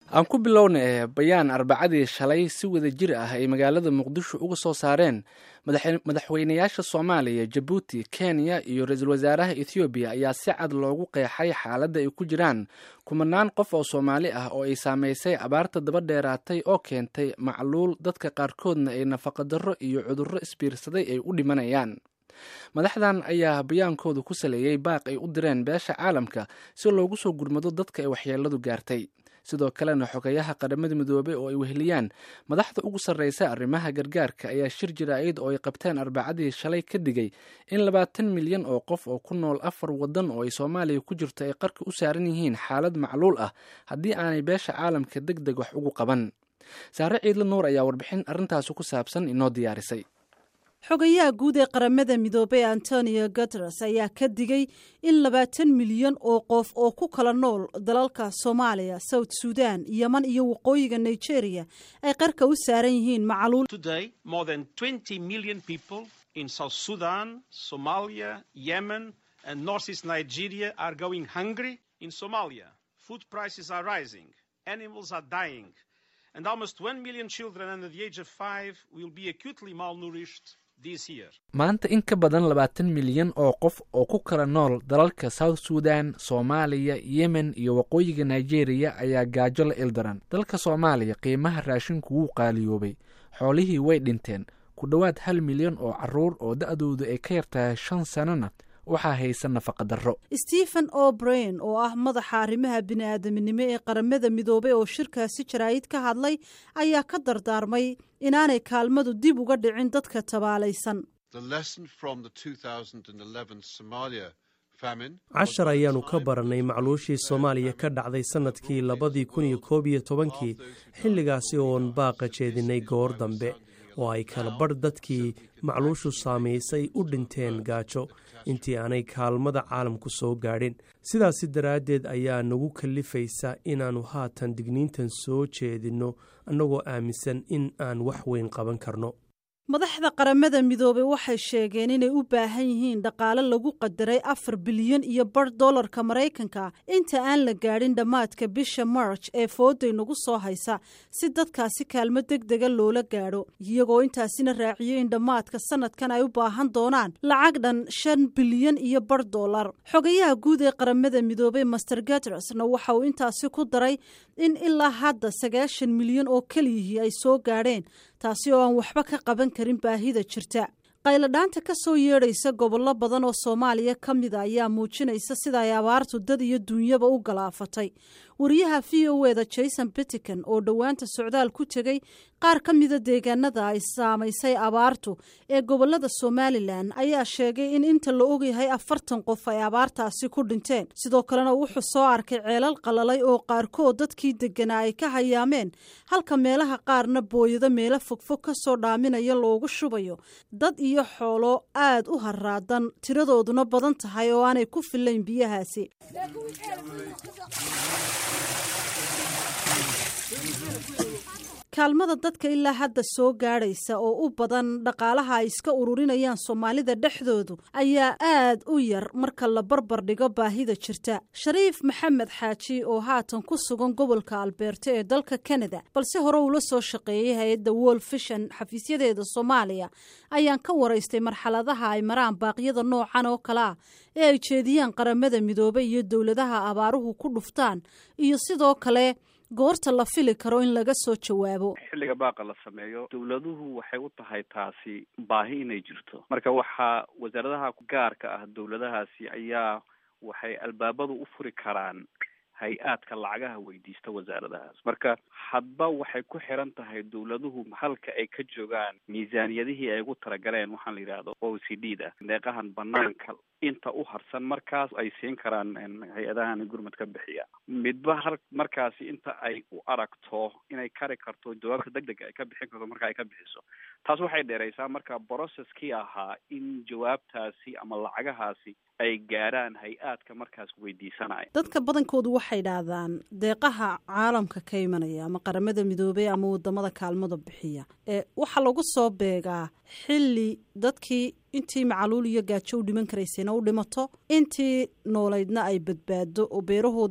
aan ku bilowna bayaan arbacadii shalay si wada jir ah ay magaalada muqdisho uga soo saareen madaxweynayaasha soomaaliya jabuuti kenya iyo ra-iisul wasaaraha ethoobiya ayaa si cad loogu qeexay xaaladda ay ku jiraan kumanaan qof oo soomaali ah oo ay saameysay abaarta daba dheeraatay oo keentay macluul dadka qaarkoodna ay nafaqadarro iyo cudurro isbiirsaday ay u dhimanayaan madaxdan ayaa bayaankooda ku saleeyey baaq ay u direen beesha caalamka si loogu soo gurmado dadka ay waxyeeladu gaartay sidoo kalena xogayaha qaramada midoobey oo ay weheliyaan madaxda ugu sarreysa arrimaha gargaarka ayaa shir jaraa'id oo ay qabteen arbacadii shalay ka digay in labaatan milyan oo qof oo ku nool afar waddan oo ay soomaaliya ku jirto ay qarka u saaran yihiin xaalad macluul ah haddii aanay beesha caalamka deg deg wax ugu qaban saare ciidla nuur ayaa warbixin arrintaasi ku saabsan inoo diyaarisay xogayaha guud ee qaramada midoobey antonio guteres ayaa ka digay in labaatan milyan oo qof oo ku kala nool dalalka soomaaliya south sudan yeman iyo waqooyiga nigeria ay qarka u saaran yihiin macluul and almost one million children under the age of five will be acutely malnourished maanta in ka badan labaatan milyan oo qof oo ku kala nool dalalka south sudan soomaaliya yemen iyo waqooyiga nigeria ayaa gaajo la ildaran dalka soomaaliya qiimaha raashinku wuu qaaliyoobay xoolihii way dhinteen ku dhowaad hal milyan oo caruur oo da-doodu ay ka yartahay shan sanona waxaa haysa nafaqadarro stephen o'brain oo ah madaxa arrimaha bini-aadaminimo ee qaramada midoobey oo shirkaasi jaraa'id ka hadlay ayaa ka dardaarmay inaanay kaalmadu dib uga dhicin dadka tabaalaysan cashar ayaannu ka barannay macluushii soomaaliya ka dhacday sannadkii labadii kun iyo koob iyo tobankii xilligaasi oon baaqa jeedinay goor dambe oo ay kala badh dadkii macluushu saamaysay u dhinteen gaajo intii aanay kaalmada caalamku soo gaadhin sidaasi daraaddeed ayaa nagu kallifaysa inaannu haatan digniintan soo jeedinno annagoo aaminsan in aan wax weyn qaban karno madaxda qaramada midoobey waxay sheegeen inay u baahan yihiin dhaqaale lagu qadaray afar bilyan iyo bar dollarka maraykanka inta aan la gaadhin dhammaadka bisha march ee fooday nagu soo haysa si dadkaasi kaalmo deg dega loola gaadho iyagoo intaasina raaciyey in dhammaadka sanadkan ay u baahan doonaan lacag dhan shan bilyan iyo bar dollar xogayaha guud ee qaramada midoobey master gateresna waxa uu intaasi ku daray in ilaa hadda sagaashan milyan oo keliyihii ay soo gaadheen taasi oo aan waxba ka qaban karin baahida jirta qayladhaanta ka soo yeedhaysa gobollo badan oo soomaaliya ka mida ayaa muujinaysa sida ay abaartu dad iyo duunyaba u galaafatay wariyaha v o eda jason bittican oo dhowaanta socdaal ku tegey qaar ka mida deegaanada ay saamaysay abaartu ee gobolada somalilan ayaa sheegay in inta la ogyahay afartan qof ay abaartaasi ku dhinteen sidoo kalena wuxuu soo arkay ceelal qalalay oo qaarkood dadkii deganaa ay ka hayaameen halka meelaha qaarna booyado meelo fogfog ka soo dhaaminaya loogu shubayo dad iyo xoolo aad u haraadan tiradooduna badan tahay oo aanay ku filayn biyahaasi kaalmada dadka ilaa hadda soo gaadhaysa oo u badan dhaqaalaha ay iska ururinayaan soomaalida dhexdoodu ayaa aad u yar marka la barbar dhigo baahida jirta shariif maxamed xaaji oo haatan ku sugan gobolka albeerto ee dalka kanada balse hore uula soo shaqeeyey hay-adda wol fishan xafiisyadeeda soomaaliya ayaan ka waraystay marxaladaha ay maraan baaqyada noocan oo kale ah ee ay jeediyaan qaramada midoobey iyo dowladaha abaaruhu ku dhuftaan iyo sidoo kale goorta la fili karo in laga soo jawaabo xilliga baaqa la sameeyo dowladuhu waxay u tahay taasi baahi inay jirto marka waxaa wasaaradaha gaarka ah dowladahaasi ayaa waxay albaabadu u furi karaan hay-aadka lacagaha weydiista wasaaradahaas marka hadba waxay ku xiran tahay dowladuhu halka ay ka joogaan miisaaniyadihii ay ugu talagaleen waxaan la yidhaahdo o c d da deeqahan banaanka inta u harsan markaas ay siin karaan hay-adahan gurmad ka bixiya midba har markaasi inta ay u aragto inay kari karto jawaabta deg dega ay ka bixin karto marka ay ka bixiso taas waxay dheeraysaa marka brocesskii ahaa in jawaabtaasi ama lacagahaasi ay gaadhaan hay-aadka markaas weydiisanaya dadka badankoodu waxay dhahdaan deeqaha caalamka ka imanaya ama qaramada midoobey ama wadamada kaalmada bixiya ee waxaa lagu soo beegaa xilli dadkii intii macaluul iyo gaajo u dhiman karaysayna u dhimato intii noolaydna ay badbaado oo beerahoodii ay qotaan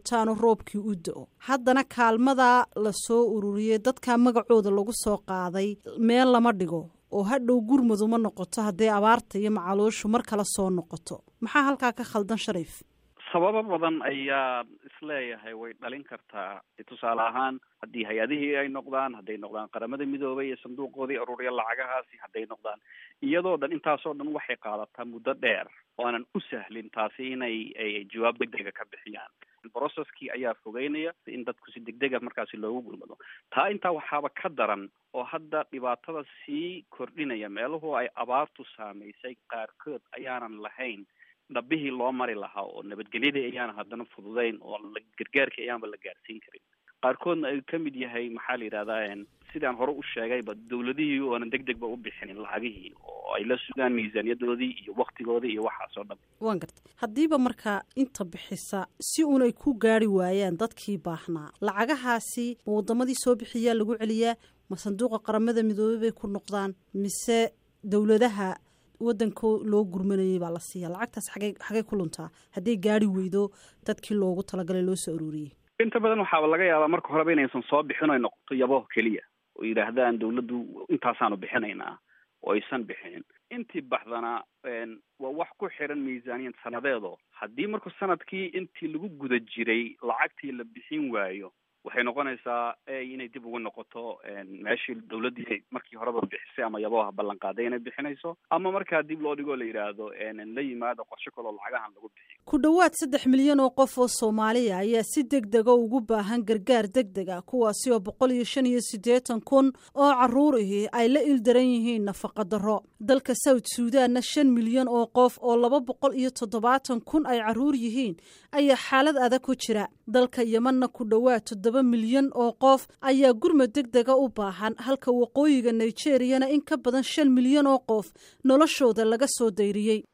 qabtaanoo roobkii u do-o haddana kaalmadaa la soo ururiyey dadkaa magacooda lagu soo qaaday meel lama dhigo oo hadhow gurmadu ma noqoto hadday abaarta iyo macaluushu mar kale soo noqoto maxaa halkaa ka khaldan shariif sababo badan ayaa isleeyahay way dhalin kartaa tusaale ahaan haddii hay-adihii ay noqdaan hadday noqdaan qaramada midoobay iyo sanduuqoodii aruuriya lacagahaasi hadday noqdaan iyadoo dhan intaasoo dhan waxay qaadataa muddo dheer oo aanan u sahlin taasi inay ay jawaab degdega ka bixiyaan brocesskii ayaa fogeynaya in dadku si degdega markaasi loogu gulmado taa intaa waxaaba ka daran oo hadda dhibaatada sii kordhinaya meeluhu ay abaartu saamaysay qaarkood ayaanan lahayn dhabihii loo mari lahaa oo nabadgelyadii ayaana haddana fududeyn oo gargaarkii ayaanba la gaarsiin karin qaarkoodna ay ka mid yahay maxaa la yidhahdaa sidaan hore u sheegayba dawladihii oonan deg degba u bixinin lacagihii oo ay la sugaan miisaaniyadoodii iyo waktigoodii iyo waxaas oo dhan waan garta haddiiba markaa inta bixisa si uun ay ku gaari waayaan dadkii baahnaa lacagahaasi ma waddamadii soo bixiyaa lagu celiyaa ma sanduuqa qaramada midoobey bay ku noqdaan mise dowladaha waddanka loo gurmanayay baa la siiya lacagtaas xagey xagey ku luntaa hadday gaari weydo dadkii loogu talagalay loo soo aruuriyey inta badan waxaaba laga yaabaa marka horeba inaysan soo bixin oy noqoto yaboh keliya oo yidhaahdaan dawladdu intaasaanu bixinaynaa oo aysan bixinin intii baxdana waa wax ku xiran miisaaniyad sanadeedo haddii marku sanadkii intii lagu guda jiray lacagtii la bixin waayo waxay noqonaysaa inay dib ugu noqoto meeshii dawladdii markii horeba bixisay ama yaboha ballanqaaday inay bixinayso ama markaa dib loo dhigoo la yidhaahdo la yimaado qorshe kaloo lacagahan lagu bixiyo ku dhowaad saddex milyan oo qof oo soomaaliya ayaa si deg dega ugu baahan gargaar deg dega kuwaasi oo boqol iyo shan iyo siddeetan kun oo carruurihii ay la ildaran yihiin nafaqa darro dalka south suudanna shan milyan oo qof oo laba boqol iyo toddobaatan kun ay carruur yihiin ayaa xaalad adag ku jira dalka yemanna ku dhowaad toddoba milyan oo qof ayaa gurmad deg dega u baahan halka waqooyiga nigeriyana in ka badan shan milyan oo qof noloshooda laga soo dayriyey